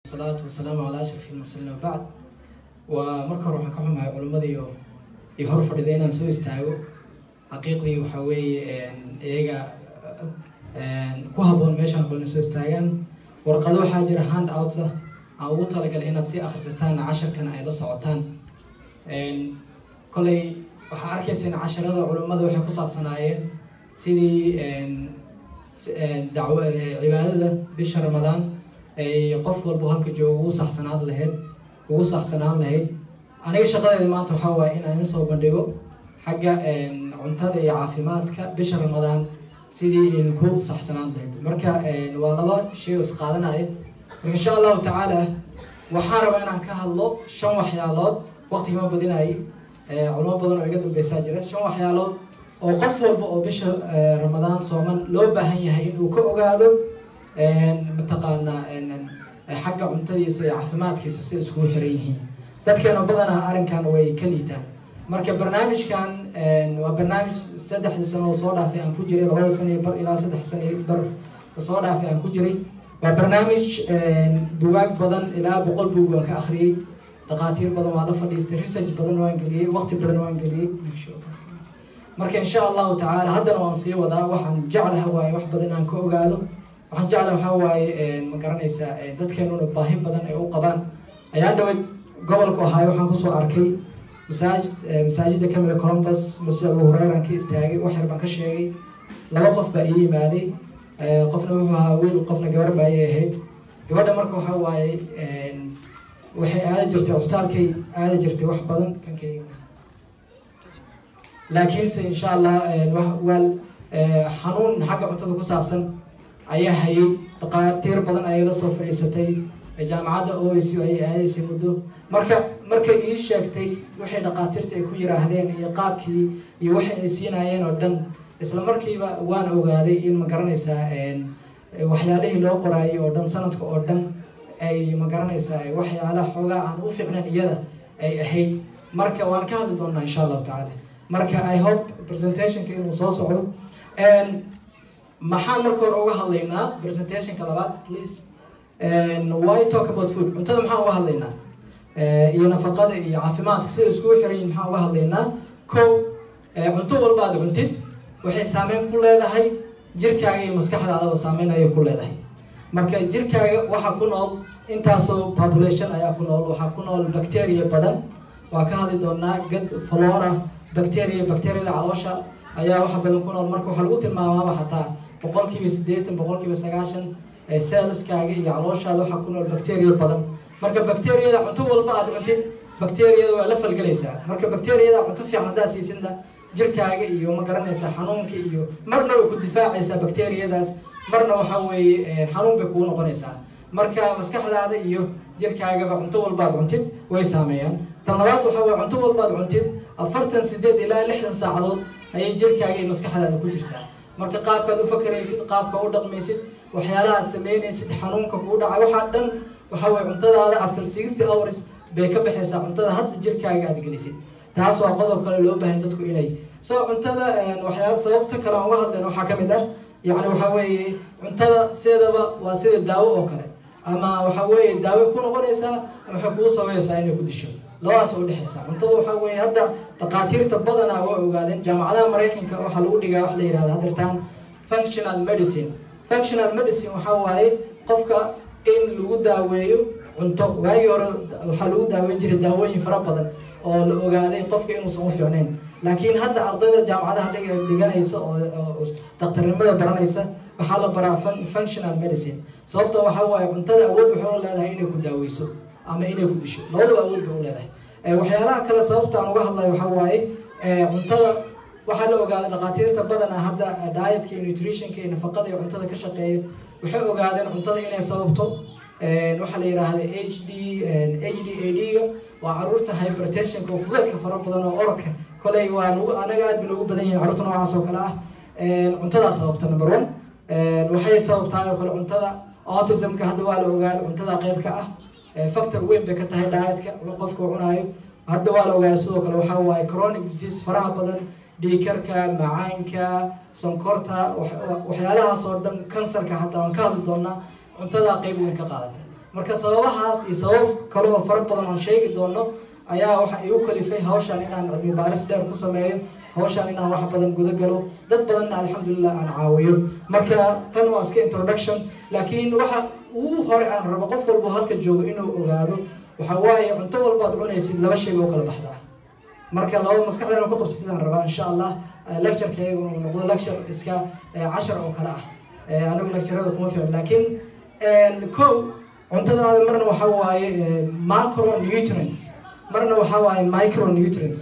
salaatu wasalaamu calaa ashrafi lmursaliin wabacd waa marka hore waxaan ka xumahay culimmadii iyo hor fadhida inaan soo istaago xaqiiqdii waxaa weeye iyaga ku habboon meeshaan kulina soo istaagaan warqado waxaa jira hand outs ah aan ugu talagalay inaad sii akhrisataan casharkana ay la socotaan koley waxaa arkayseen casharada culimmada waxay ku saabsanaayeen sidii dacwo cibaadada bisha ramadaan ay qof walba halka jooga ugu saxsanaan lahayd ugu saxsanaan lahayd aniga shaqadeeda maanta waxaa waaye inaan insoo bandhigo xagga cuntada iyo caafimaadka bisha ramadaan sidii in ku saxsanaan lahayd marka waa laba shay oo isqaadanaya marka insha allahu tacaala waxaan rabaa inaan ka hadlo shan waxyaalood waqtigama badinayay culimo badan oo iga dambeysaa jira shan waxyaalood oo qof walba oo bisha ramadaan sooman loo baahan yahay inuu ka ogaado mataqaanaa xagga cuntadiisa iyo caafimaadkiisa si iskugu xiran yihiin dadkeena badanaa arrinkan way ka liitaan marka barnaamijkan waa barnaamij saddexdii sano oo soo dhaafay aan ku jiray labada sano iyo bar ilaa saddex sano iyo bar soo dhaafay aan ku jiray waa barnaamij bugaag badan ilaa boqol bug waan ka akhriyey dhaqaatiir badan waa la fadhiistay research badan waan geliyey waqti badan waan geliyey marka insha allahu tacaala haddana waan sii wadaa waxaan jeclaha waaye wax badan aan ka ogaado waxaan jeclaha waxaa waaye ma garanaysaa dadkeenuna baahi badan ay u qabaan ayaan dhaway gobolka ohaayo waxaan kusoo arkay masaajid masaajida kamida columbus masjid abu hureyran ka istaagay wax yar baan ka sheegay laba qof baa ii yimaaday qofna wuxuu ahaa wiil qofna gabar baa ii ahayd gabadha marka waxaa waaye waxay aada jirtay cusbitaalkay aada jirtay wax badan kankayga laakiinse insha allah waa xanuun xagga cuntada ku saabsan ayaa hayay dhaqaatiir badan ayay la soo fadhiisatay jaamacadda oic ayay aadaysay muddo marka markay ii sheegtay waxay dhaqaatiirta ay ku yiraahdeen iyo qaabkii iyo waxay ay siinaayeen oo dhan isla markiiba waan ogaaday in ma garanaysaa waxyaalihii loo qoraayay oo dhan sanadka oo dhan ay ma garanaysaa waxyaalaha xoogaa aan u fiicnan iyada ay ahayd marka waan ka hadli doonaa insha allahu tacaala marka i hope presentationka inuu soo socdo maxaan marka hore uga hadlaynaa presentationka labaad please why talk about food cuntada maxaan uga hadlaynaa iyo nafaqada iyo caafimaadka sida iskugu xiran yihin maxaan uga hadlaynaa ko cunto walba aad cuntid waxay saameyn ku leedahay jirkaaga iyo maskaxdaadaba saameyn ayay ku leedahay marka jirkaaga waxaa ku nool intaasoo population ayaa ku nool waxaa ku nool bacteria badan waa ka hadli doonaa gad flora bacteria bacteriada caloosha ayaa waxa badan ku nool marka waxaa lagu tilmaamaaba xataa boqolkiiba siddeetan boqolkiiba sagaashan selskaaga iyo calooshaada waxaa ku nool bacteria badan marka bacteriyada cunto walba aad cuntid bacteriyada waa la falgelaysaa marka bacteriyada cunto fiican haddaad siisidna jirkaaga iyo ma garanaysaa xanuunka iyo marna way ku difaacaysaa bacteriyadaas marna waxaa weeye xanuun bay kugu noqonaysaa marka maskaxdaada iyo jirkaagaba cunto walbaad cuntid way saameeyaan tan labaad waxaa weye cunto walbaad cuntid afartan sideed ilaa lixdan saacadood ayay jirkaaga iyo maskaxdaada ku jirtaa marka qaabkaad u fakaraysid qaabka u dhaqmaysid waxyaalaha aad sameynaysid xanuunka kugu dhaca waxaa dhan waxaa weye cuntadaada after sixty hours bay ka baxaysaa cuntada hadda jirkaaga aad gelisid taas waa qodob kale loo baahan dadku inay soo cuntada waxyaala sababta kale aan uga hadlayna waxaa kamid ah yacni waxaa weeye cuntada sideedaba waa sida daawo oo kale ama waxaa weeye daawo ku noqonaysaa ama waxay kugu sameynaysaa inay ku disho labadaas oo udhexaysa cuntada waxaa weeye hadda dhaqaatiirta badanaa waa ogaadeen jaamacadaha maraykanka waxaa lagu dhigaa wax la yihahda hadirtaan functional medicine functional medicine waxaa waaye qofka in lagu daaweeyo cunto waagii hore waxaa lagu daaweyn jiray daawooyin fara badan oo la ogaaday qofka inuusan u fiicnayn laakiin hadda ardayda jaamacadaha dhiganaysa oo daktarnimada baranaysa waxaa la baraa functional medicine sababta waxaa waaye cuntada awood waxay u leedahay inay ku daaweyso ama inay ku disho labadaba awood bay u leedahay waxyaalaha kale sababta aan uga hadlayo waxaa waaye cuntada waxaa la ogaaday dhaqaatiirta badana hadda dietka iyo nutritionka iyo nafaqada iyo cuntada ka shaqeeya waxay ogaadeen cuntada inay sababto waxaa la yidhaahda h d h d a d-ga waa caruurta hypertensionka oo fudeedka fara badan oo orodka koley waa nagu anaga aad bay nagu badan yihin carruurta noocaas oo kale ah cuntadaa sababta number one waxay sababtahay oo kale cuntada autismka hadda waa la ogaaday cuntada qeyb ka ah factor weyn bay ka tahay dietka qofka u cunaayo hadda waa la ogaaday sidoo kale waxaa waaye chronic disease faraha badan dhiikarka macaanka sonkorta waxyaalahaas oo dhan kansarka hataa waan ka hadli doonaa cuntadaa qeyb weyn ka qaadata marka sababahaas iyo sabab kale oo fara badan oon sheegi doono ayaa waxa igu kalifay hawshaan inaan cilmi baaris dheer ku sameeyo hawshaan inaan wax badan guda galo dad badanna alxamdulilah aan caawiyo marka tan waa iska introduction laakiin waxa ugu hore aan rabo qof walbo halka joogo inuu ogaado waxa waaye cunto walbaad cunaysid laba shay oo kala baxdaa marka laba maskaxdana ku qabsatid aan rabaa insha allah lectureka iyaguna uu noqdo lecture iska cashar oo kale ah anigu lecturada kuma fiicin laakiin ko cuntadaada marna waxa waaye macronutrients marna waxa waaye micronutrients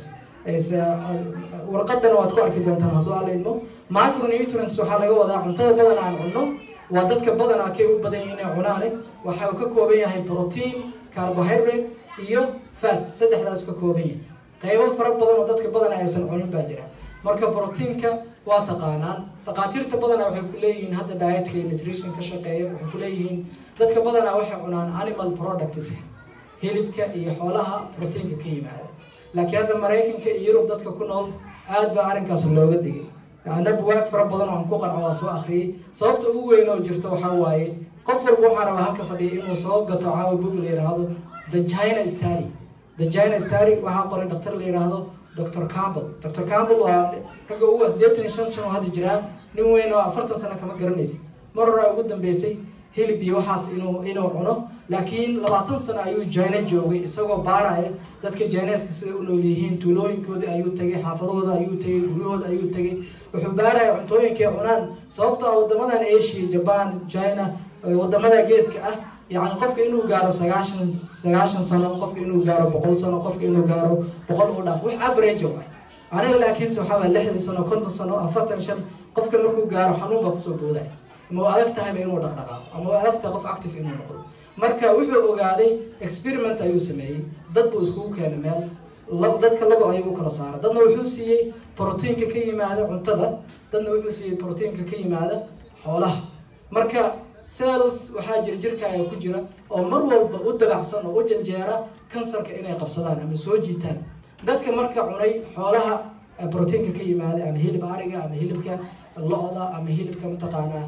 warqadana waad ku arki doontaan hadduu alla idmo micronutrients waxaa laga wadaa cuntada badan aan cunno waa dadka badanaa kay u badan yihiin inay cunaane waxa uu ka kooban yahay protein carbohydrate iyo fat saddexdaas ka kooban yahay qaybo fara badan oo dadka badana aysan cunin baa jira marka proteinka waa taqaanaan dhaqaatiirta badanaa waxay ku leeyihiin hadda dietka iyo nutrition ka shaqeeya waxay ku leeyihiin dadka badanaa waxay cunaan animal products hilibka iyo xoolaha proteinka ka yimaada laakiin hadda maraykanka iyo yurub dadka ku nool aad baa arrinkaas looga digay ana buwaag fara badan oo aan ku qanco waa soo akhriyey sababta ugu weyn oo jirto waxaa waaye qof walba waxaa rabaa halka fadhiya inuu soo gato caawa bug la yidhaahdo the china stary the china stary waxaa qoray dhaktar la yidhaahdo dr campbell dr campbell waa ragga ugu sideetan iyo shan shan oo hadda jiraa nin weyn oo afartan sano kama garanaysid mar horaa ugu dambeysay hilib iyo waxaas inuu inuu cuno laakiin labaatan sano ayuu jina joogay isagoo baaraya dadka jineska siday u nool yihiin tuulooyinkoodii ayuu tegay xaafadahooda ayuu tegay guryahooda ayuu tegay wuxuu baaraya cuntooyinkay cunaan sababto ah wadamadan asia jaban china wadamada geeska ah yani qofka inuu gaaro sagaashan sagaashan sano qofka inuu gaaro boqol sano qofka inuu gaaro boqol u dhaaf wax average waay aniga laakiinse waxaa waay lixdan sano konton sano afartan shan qofka markuu gaaro xanuun baa kusoo boodaya ma u adag tahayba inuu dhaqdhaqaaqo ama u adag tahay qof active inuu noqdo marka wuxuu ogaaday experiment ayuu sameeyey dad buu iskugu keenay meel dadka laba ayuu u kala saaray dadna wuxuu siiyey proteinka ka yimaada cuntada dadna wuxuu siiyey proteinka ka yimaada xoolaha marka cells waxaa jira jirkaaga ku jira oo mar walba u dabacsan oo u janjeera kansarka inay qabsadaan ama soo jiitaan dadka marka cunay xoolaha proteinka ka yimaada ama hilib ariga ama hilibka lo-da ama hilibka mataqaanaa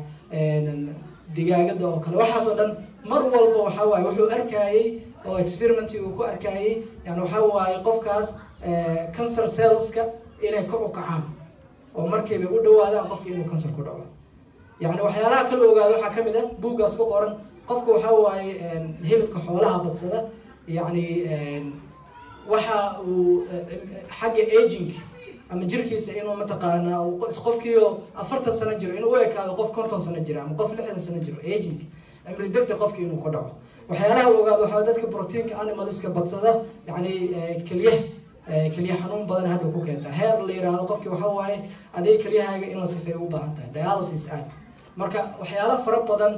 digaagada oo kale waxaas oo dhan mar walba waxa waaye wuxuu arkayey oo experimenti uu ku arkayey yani waxa waaye qofkaas cancer cellska inay kor u kacaan oo markiiba u dhawaadaan qofka inuu cancer ku dhaco yani waxyaalaha kala ogaada waxaa kamid ah buuggaas ku qoran qofka waxa waaye hilibka xoolaha badsada yani waxa uu xagga aging ama jirkiisa inuu mataqaanaa qofkiio afartan sano jiro inuu u ekaado qof konton sano jira ama qof lixdan sano jiro aging cimri degda qofki inuu ku dhaco waxyaalaha u ogaado waxaa dadka proteinka animalska badsada yani kelyaha kelya xanuun badan hadhow ku keenta heer la yiraahdo qofki waxa waaye adig kelyahaaga in la sifeeyo u baahan tahay dialysis aad marka waxyaala fara badan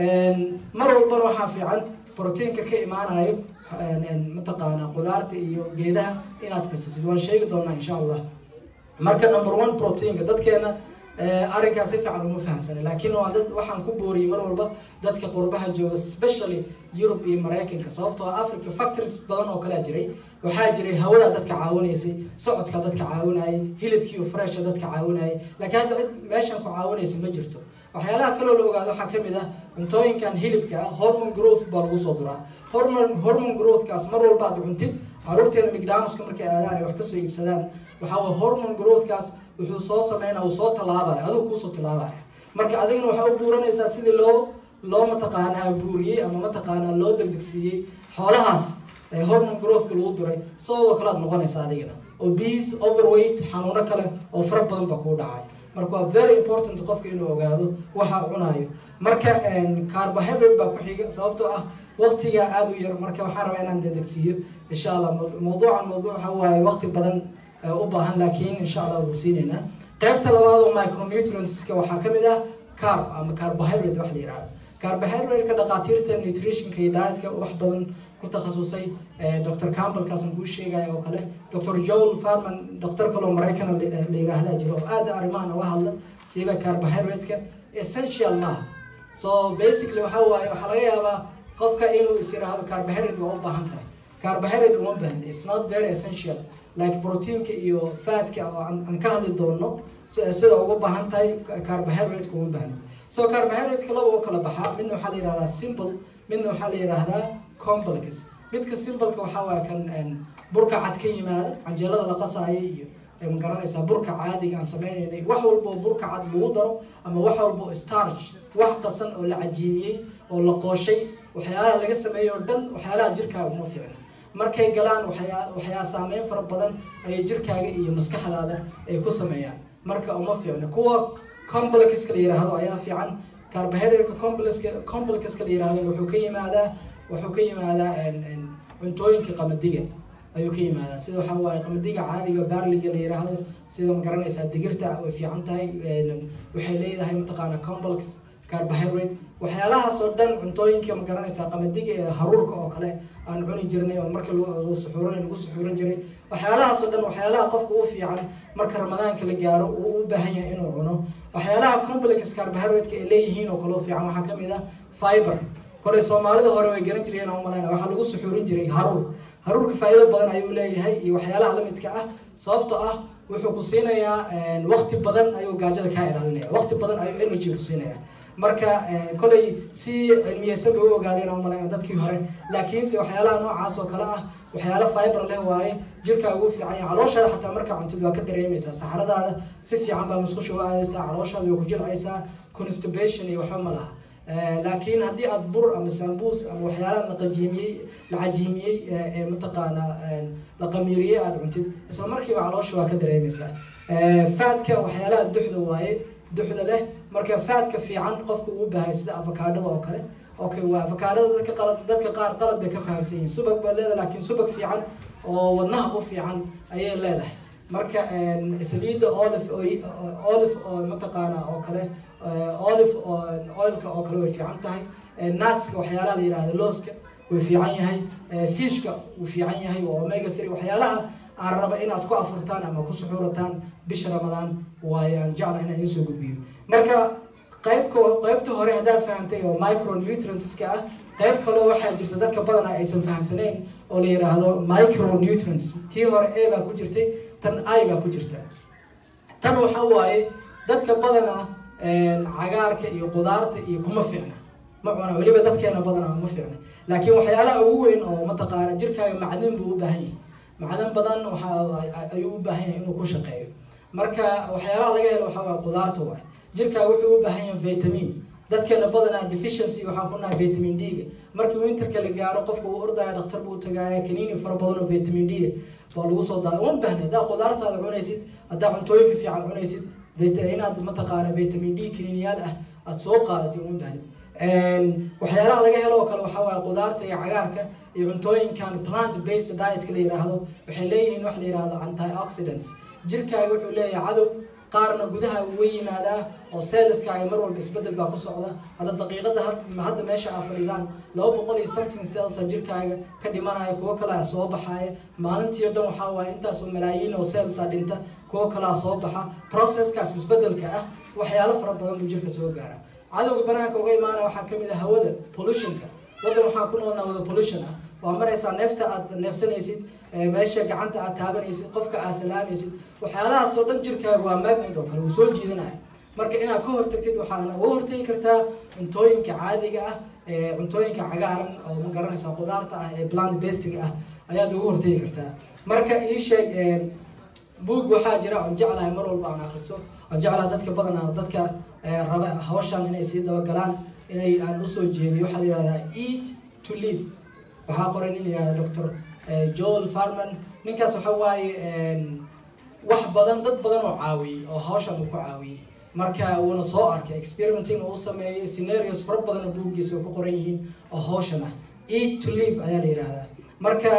mar walbana waxaa fiican proteinka ka imaanayo mataqaanaa qudaarta iyo geedaha inaad birsatid waan sheegi doonaa insha allah marka number one proteinka dadkeena arrinkaas si fiican uma fahamsana laakiin waa dad waxaan ku booriyey mar walba dadka qurbaha jooga specially Europe iyo Mareykanka sababtoo ah Africa factories badan oo kala jiray waxaa jiray hawada dadka caawinaysay socodka dadka caawinayay hilibkii fresh dadka caawinayay laakiin hadda cid meeshan ku caawinaysa ma jirto waxyaalaha kaloo la ogaado waxaa kamid ah cuntooyinkan hilibka ah hormone growth baa lagu soo duraa hormone hormone growthkaas mar walba aad cuntid caruurteena mcdonaldska markay aadaan ay wax kasoo iibsadaan waxaa waye hormone growthkaas wuxuu soo sameynaya uu soo tallaabaya adigu kuusoo tallaabaya marka adigana waxaa u buuranaysaa sidii loo loo mataqaanaa buuriyey ama mataqaanaa loo degdegsiiyey xoolahaas hormone growthka lagu duray sidoo kale aad noqonaysa adigana obese overweight xanuuno kale oo fara badan baa kuu dhacay marka waa very important qofka inuu ogaado waxa cunayo marka carbohydrate baa ku xiga sababtoo ah waqtiga aada u yar marka waxaan rabaa inaan dedegsiiyo insha allah mawduucan mawduuc waxa waaye waqti badan u baahan laakiin insha allah wuu siinaynaa qaybta labaad oo micronutrientska waxaa kamid ah carb ama carbohydrate wax la yihahdo carbohydrate-ka dhaqaatiirta nutritionka iyo dietka wax badan ku takhasusay dr campbellkaasan kuu sheegaya oo kale dr joel farman doctor kaloo maraykan la yiraahdaa jiro oo aada arrimahan uga hadla siiba carbohydrate-ka essential maaha so basically waxa waaye waxaa laga yaabaa qofka inuu is yiraahdo carbohydrate waa u baahan tahay carbohydrate uma baahna it's not very essential like proteinka iyo fatka oo aan ka hadli doono sida uga baahan tahay carbohydrate uma baahna so carbohydrate-ka laba u kala baxaa midna waxaa la yihahdaa simple midna waxaa la yidhaahdaa complex midka simbalka waxaa waaya kan burka cad ka yimaada canjeelada la qasaayo iyo ma garanaysaa burka caadiga aan sameynaynay wax walbo burka cad lagu daro ama wax walbo starch wax qasan oo la cajiimiyey oo la qooshay waxyaalaha laga sameeyey oo dhan waxyaalaha jirkaaga uma fiicna markay galaan waxyaa waxyaa saameyn fara badan ayay jirkaaga iyo maskaxdaada ay ku sameeyaan marka uma fiicna kuwa complexka la yiraahdo ayaa fiican carbohydrate complexka complexka la yiraahdo wuxuu ka yimaadaa wuxuu ka yimaadaa cuntooyinka qamadiga ayuu ka yimaadaa sida waxaa waaye qamadiga caadiga barliga la yiraahdo sida ma garanaysaa digirta way fiican tahay waxay leedahay mataqaana complex carbohydrate waxyaalahaas oo dhan cuntooyinka ma garanaysaa qamadiga ee haruurka oo kale aan cuni jirnay oo marka lagu suxuuran lagu suxuuran jiray waxyaalahaas oo dhan waxyaalaha qofka u fiican marka ramadaanka la gaaro uu u baahan yahay inuu cuno waxyaalaha complex carbohydrate ay leeyihiin oo kale u fiican waxaa kamid ah fiber kolay soomaalida hore way garan jireen oo malayna waxaa lagu suxuurin jiray haruur haruurka faa'iido badan ayuu leeyahay iyo waxyaalaha lamidka ah sababtoo ah wuxuu ku siinayaa waqti badan ayuu gaajada kaa ilaalinaya waqti badan ayuu energy ku siinaya marka kolay si cilmiyeysan bay u ogaadeen oo malayna dadkii hore laakiinse waxyaalaha noocaas oo kale ah waxyaalo fiber leh waaye jirkaaga u fiican yahay calooshaada xataa markaa cuntid waa ka dareemaysaa saxaradaada si fiican baa musqusha u aadaysaa calooshaada waa ku jilcaysaa constipation iyo waxba ma laha laakiin haddii aada bur ama sambuus ama waxyaalaha la qajiimiyey la cajiimiyey ee mataqaana la qamiiriyey aada cuntid isla markiiba caloosha waa ka dareemaysaa faadka waxyaalaha duxda waaye duxda leh marka faadka fiican qofka uu baahay sida avocadada oo kale okay waa avocadada dadka qalad dadka qaar qalad bay ka fahamsan yihiin subag baa leedahay laakiin subag fiican oo wadnaha u fiican ayay leedahay marka saliidda olive olive oo mataqaana oo kale olive oilka oo kale way fiican tahay nutska waxyaalaha la yihahdo looska way fiican yahay fishka wuu fiican yahay waa omega three waxyaalaha aan raba inaad ku afurtaan ama ku suxuurataan bisha ramadaan waayo aan jecla inaan idiin soo gudbiyo marka qaybka qaybta hore haddaad fahamtay oo micronutrientska ah qayb kaloo waxaa jirta dadka badanaa aysan fahamsanayn oo la yidhaahdo micronutrients tii hore a baa ku jirtay tan i baa ku jirta tan waxa waaye dadka badanaa cagaarka iyo qudaarta iyo kuma fiicna ma cuna weliba dadkeena badanaa ma fiicna laakiin waxyaalaha ugu weyn oo mataqaana jirkaaga macdin buu u baahan yahay macdan badan waxa ayuu u baahan yahay inuu ku shaqeeyo marka waxyaalaha laga helo waxaa waay qudaarta waay jirkaaga wuxuu u baahan yahay vitamin dadkeena badanaa deficiency waxaan ku nahay vitamin d-ga markii winterka la gaaro qofka uu ordaya dhaktar buu tagaaya kaniini fara badan oo vitamin d baa lagu soo daada uma baahna haddaa qudaartaada cunaysid haddaa cuntooyinka fiican cunaysid inaad mataqaana vitamin d kaniiniyaal ah aada soo qaadatay uma bahnid waxyaalaha laga helo oo kale waxaa waaye qudaarta iyo cagaarka iyo cuntooyinkan plant based dietka la yiraahdo waxay leeyihiin wax la yihahdo antioxidants jirkaaga wuxuu leeyahay cadow qaarna gudaha uga yimaadaa oo seeliskaaga mar walba isbedel baa ku socda hadda daqiiqada hadda meesha aa fadhidaan laba boqol iyo something celsa jirkaaga ka dhimanaya kuwo kalea soo baxaaya maalintii o dhan waxaa waaye intaasoo malaayiin oo celsa dhinta kuwo kalea soo baxa processkaas isbedelka ah waxyaalo fara badan buu jirka soo gaara cadowga banaanka uga imaanaya waxaa kamid ah hawada pollutionka wadan waxaan ku noolnaa wada pollution ah waa maraysaa neefta aad neefsanaysid meesha gacanta aad taabanaysid qofka aad salaamaysid waxyaalahaas oo dhan jirkaaga waa magnet oo kale uu soo jiidanaya marka inaad ka hortagtid waxaana uga hortagi kartaa cuntooyinka caadiga ah ee cuntooyinka cagaaran oo ma garanaysaa qudaarta ah ee plant bastiga ah ayaad uga hortagi kartaa marka ii sheeg buug waxaa jira oon jeclahay mar walba aan akriso oon jeclaha dadka badanaa dadka raba hawshan inay sii dabagalaan inay aan usoo jeediyo waxaa la yihahdaa eat to live waxaa qoray nin la yihahda doctor joel farman ninkaas waxa waaye wax badan dad badan oo caawiyey oo hawshan uu ku caawiyey marka wuuna soo arkay experimenting uu sameeyey scenarios fara badan oo buuggiisa ku qoran yihiin oo hawshan ah eat to live ayaa la yihahdaa marka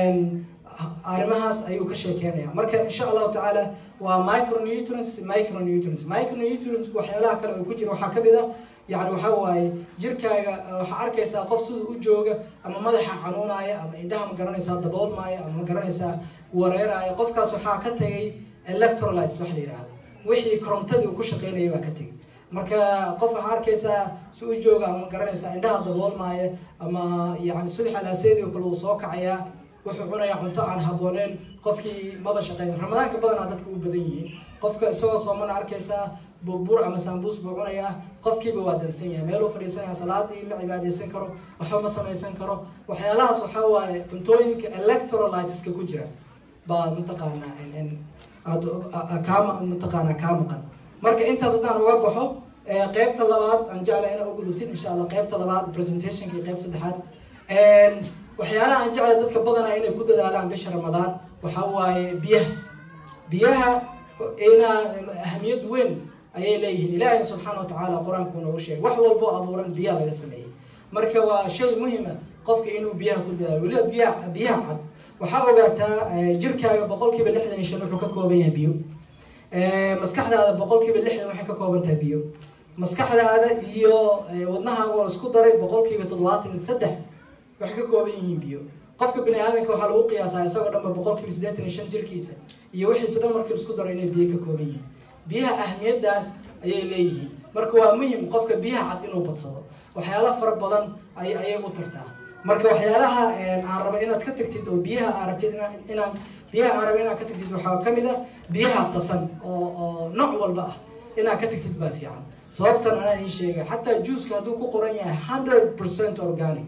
arrimahaas ayuu ka sheekeynaya marka insha allahu tacaala waa micronutrients micronutrients micronutrients waxyaalaha kale oo ku jira waxaa kamid ah yani waxa waaye jirkaaga waxaa arkaysaa qof siduu u jooga ama madaxa xanuunaya ama indhaha ma garanaysaa daboolmaya ama ma garanaysaa wareeraya qofkaas waxaa ka tagay electrolytes wax la yihahdo wixii korontadii uu ku shaqeynaya baa ka tegay marka qof waxaa arkaysaa si u jooga ama ma garanaysaa indhaha daboolmaya ama yani subax alaaseedii kale uu soo kacayaa wuxuu cunayaa cunto aan habooneen qofkii maba shaqeyn ramadaanka badanaa dadka u badan yihiin qofka isagoo soomana arkaysaa burbur ama sambuus buu cunayaa qofkiiba waa dansan yahay meeluu fadhiisanaya salaadii ma cibaadeysan karo waxba ma samaysan karo waxyaalahaas waxaa waaye cuntooyinka electrolyteska ku jira baa mataqaanaa kaama mataqaanaa kaa maqan marka intaas haddaan uga baxo qeybta labaad aan jecla inaa ugudubtin insha allah qeybta labaad presentationka iyo qeyb saddexaad waxyaalaha aan jecla dadka badanaa inay ku dadaalaan bisha ramadaan waxaa waaye biyaha biyaha inaa ahamiyad weyn ayay leeyihiin ilaahay subxaana wa tacaala qur-aanku noogu sheegay wax walbo abuuran biyaha laga sameeyey marka waa shay muhima qofka inuu biyaha ku dadaalo weliba biyaha biyaha cad waxaa ogaataa jirkaaga boqol kiiba lixdan iyo shan wuxuu ka kooban yahay biyo maskaxdaada boqol kiiba lixdan waxay ka kooban tahay biyo maskaxdaada iyo wadnahaaga oo isku daray boqol kiiba toddobaatan iyo saddex waxay ka kooban yihiin biyo qofka bini aadanka waxaa lagu qiyaasaa isagoo dhanba boqol kiiba siddeetan iyo shan jirkiisa iyo wixiisu dhan markii isku daro inay biyo ka kooban yihiin biyaha ahmiyadaas ayay leeyihiin marka waa muhim qofka biyaha cad inuu badsado waxyaala fara badan ay ayay u tartaa marka waxyaalaha aan raba inaad ka tagtid oo biyaha aa rabtid inaan biyaha aan raba inaad ka tagtid waxaa kamid ah biyaha qasan oo oo nooc walba ah inaad ka tagtid baa fiican sababtan anaa ii sheegay xataa juuska hadduu ku qoran yahay hundred percent organic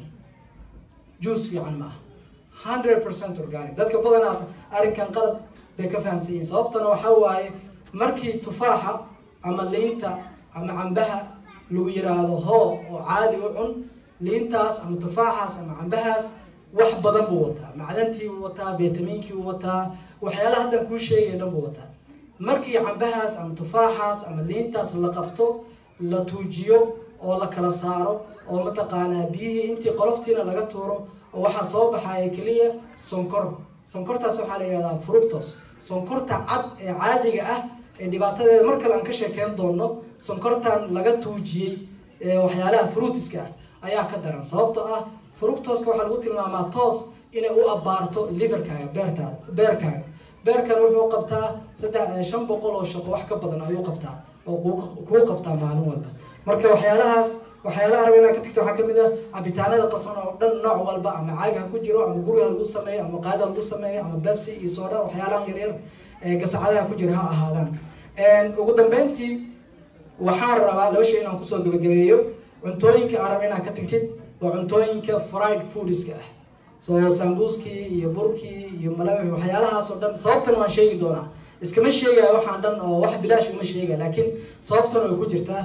juice fiican maaha hundred percent organic dadka badanaa arrinkan qalad bay ka fahamsan yihiin sababtana waxaa waaye markii tufaaxa ama liinta ama cambaha lagu yiraahdo hoo oo caadi u cun liintaas ama tufaaxaas ama cambahaas wax badan buu wataa macdantii buu wataa vitamiinkii buu wataa waxyaalaha haddan kuu sheegaya dhan buu wataa markii cambahaas ama tufaaxaas ama liintaas la qabto la tuujiyo oo la kala saaro oo mataqaanaa biyihii intii qoloftiina laga tuuro oo waxaa soo baxaya keliya sonkor sonkortaas waxaa la yihahdaa fructos sonkorta cad ee caadiga ah ee dhibaatadeeda mar kale aan ka sheekeyn doono sonkortan laga tuujiyey waxyaalaha fruitiska ah ayaa ka daran sababtoo ah fructoska waxaa lagu tilmaamaa toos inay u abaarto liverkaaga beertaada beerkaaga beerkan wuxuu qabtaa saddex shan boqol oo shaqo wax ka badan ayuu qabtaa oo kuu qabtaa maalin walba marka waxyaalahaas waxyaalaha raba inaa ka tagto waxaa kamid ah cabitaanada qasan oo dhan nooc walba ama caag ha ku jiro ama guriga lagu sameeyo ama qaada lagu sameeyo ama bebsi iyo soodha waxyaalahan yaryar gasacadaha ku jira ha ahaadaan ugu dambeyntii waxaan rabaa laba shay inaan kusoo gabagabeeyo cuntooyinka aan raba inaad ka tagtid waa cuntooyinka fried foodska ah so sambuuskii iyo burkii iyo malawi waxyaalahaas oo dhan sababtan waan sheegi doonaa iskama sheegaya waxaan dhan oo wax bilaash uma sheegaya laakiin sababtan way ku jirtaa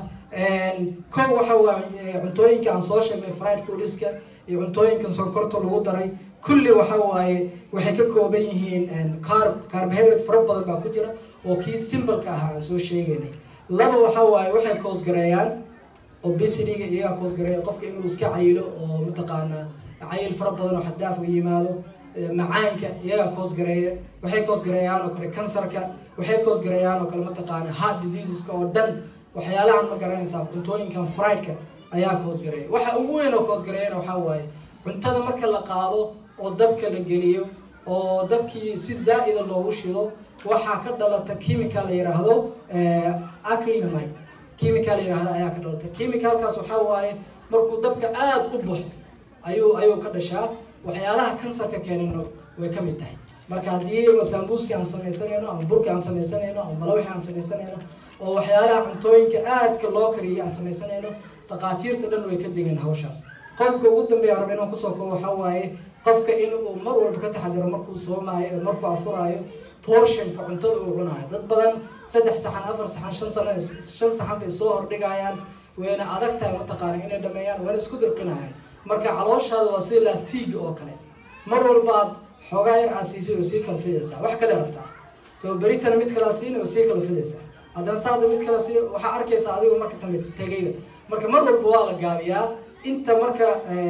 ko waxa waa cuntooyinka aan soo sheegnay fried foodska iyo cuntooyinkan sonkorta lagu daray kulli waxa waaye waxay ka kooban yihiin carb carbohydrate fara badan baa ku jira oo kii simbalka ahaa aan soo sheegaynay laba waxa waaye waxay koosgareeyaan obesityga iyagaa koosgareeya qofka inuu iska cayilo oo mataqaanaa cayil fara badan oo xaddaaf u yimaado macaanka iyagaa koosgareeya waxay koosgareeyaan oo kale kansarka waxay koosgareeyaan oo kale mataqaana heart diseaseska oo dhan waxyaalahan ma garanaysaa cuntooyinkan friedka ayaa koosgareeya waxa ugu weyn oo koosgareeyana waxaa waaye cuntada marka la qaado oo dabka la geliyo oo dabkii si zaa'ida loogu shido waxaa ka dhalata chemical la yidhaahdo acrylamide chemical la yidhahdo ayaa ka dhalata chemicalkaas waxaa waaye markuu dabka aada u baxo ayuu ayuu ka dhashaa waxyaalaha kansarka keenana way ka mid tahay marka haddii sambuuski aan samaysanayno ama burki aan samaysanayno ama malawixi aan samaysanayno oo waxyaalaha cuntooyinka aadka loo kariyay aan samaysanayno dhaqaatiirta dhan way ka degan hawshaas qodobka ugu dambeeya raba inaan kusoo koobo waxaa waaye qofka inuu mar walba ka taxadiro markuu soomaayo markuu afuraayo portionka cuntada uu cunaayo dad badan saddex saxan afar saxan shan sana shan saxan bay soo hordhigayaan wayna adag tahay mataqaana inay dhameeyaan wayna isku dirqinayaan marka calooshaada waa sida laastiig oo kale mar walbaad xoogaa yar aad siisay oo sii kala fidaysaa wax kale rabtaa soo beritana mid kalaa siina oo sii kala fidaysaa haddana saada mid kala sii waxaa arkaysaa adigo marka tambe tegayba marka mar walba waa la gaabiyaa inta marka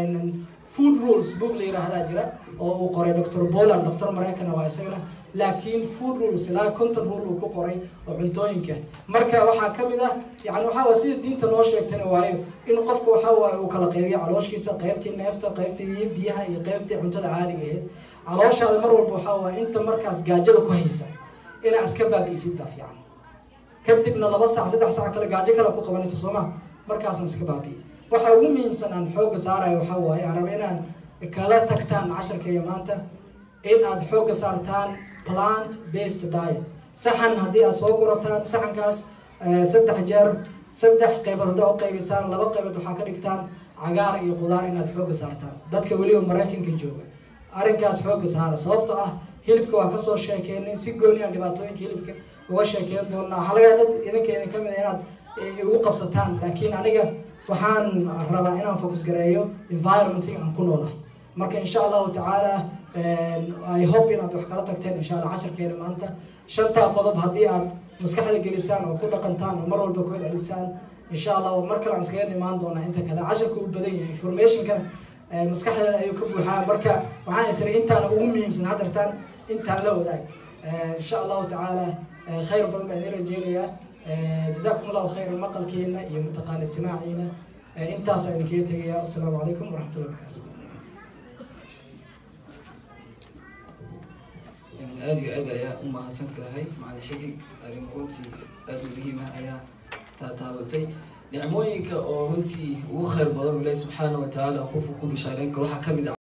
food rules book la yiraahdaa jira oo uu qoray dr boland doctor maraykana waa isagana laakiin food rules ilaa conton rule uu ku qoray oo cuntooyinka marka waxaa ka mid ah yani waxaa waa sida diinta noo sheegtana waayo in qofka waxaa waaye uu kala qaybiyo calooshiisa qaybtii neefta qaybtii biyaha iyo qaybtii cuntada caadiga ahayd calooshaada mar walba waxaa waaye inta markaas gaajada ku haysa inaa iska baabi'isid baa fiican kadibna laba sac saddex sac kale gaajo kale ku qabanaysa sooma markaasaan iska baabi'i waxa ugu muhiimsan aan xoogga saarayo waxaa waaye aan raba inaan kala tagtaan casharkaiyo maanta in aad xoogga saartaan plant based diet saxan haddii aad soo gurataan saxankaas saddex jeer saddex qaybood haddaa u qaybisaan laba qaybood waxaa ka dhigtaan cagaar iyo qudaar inaad xooga saartaan dadka weliba maraykanka jooga arrinkaas xooga saara sababtoo ah hilibka waa kasoo sheekeenay si gooni aan dhibaatooyinka hilibka uga sheekeyn doonaa waxaa laga dad idinka idin kamid a inaad igu qabsataan laakiin aniga waxaan rabaa inaan focus gareeyo environmenting aan ku noolahay marka insha allahu tacaala i hope inaad wax kala tagteen insha allah casharkeena maanta shantaa qodob haddii aad maskaxda gelisaan oo ku dhaqantaan oo mar walba ku celisaan insha allah mar kale aan iskaga imaan doonaa inta kale casharka uu badan yahay informationkana maskaxdeeda ayuu ka buuxaa marka waxaan isri intaana ugu muhiimsan haddartaan intaan la wadaag insha allahu tacaala khayr badan baan idin rajeynayaa jazakum allahu khayran maqalkiina iyo mataqaana istimaaciina intaasaan idinkaga tegaya asalaamu calaykum waraxmatullahi wabarakatu aada iyo aad ayaa u mahadsan tahay macalin xidig arrin runtii aada u muhiima ayaa taataabatay nicmooyinka oo runtii ugu khayr badan ilahi subxaana wa tacaala qofku ku bishaareyn karo waxaa kamid ah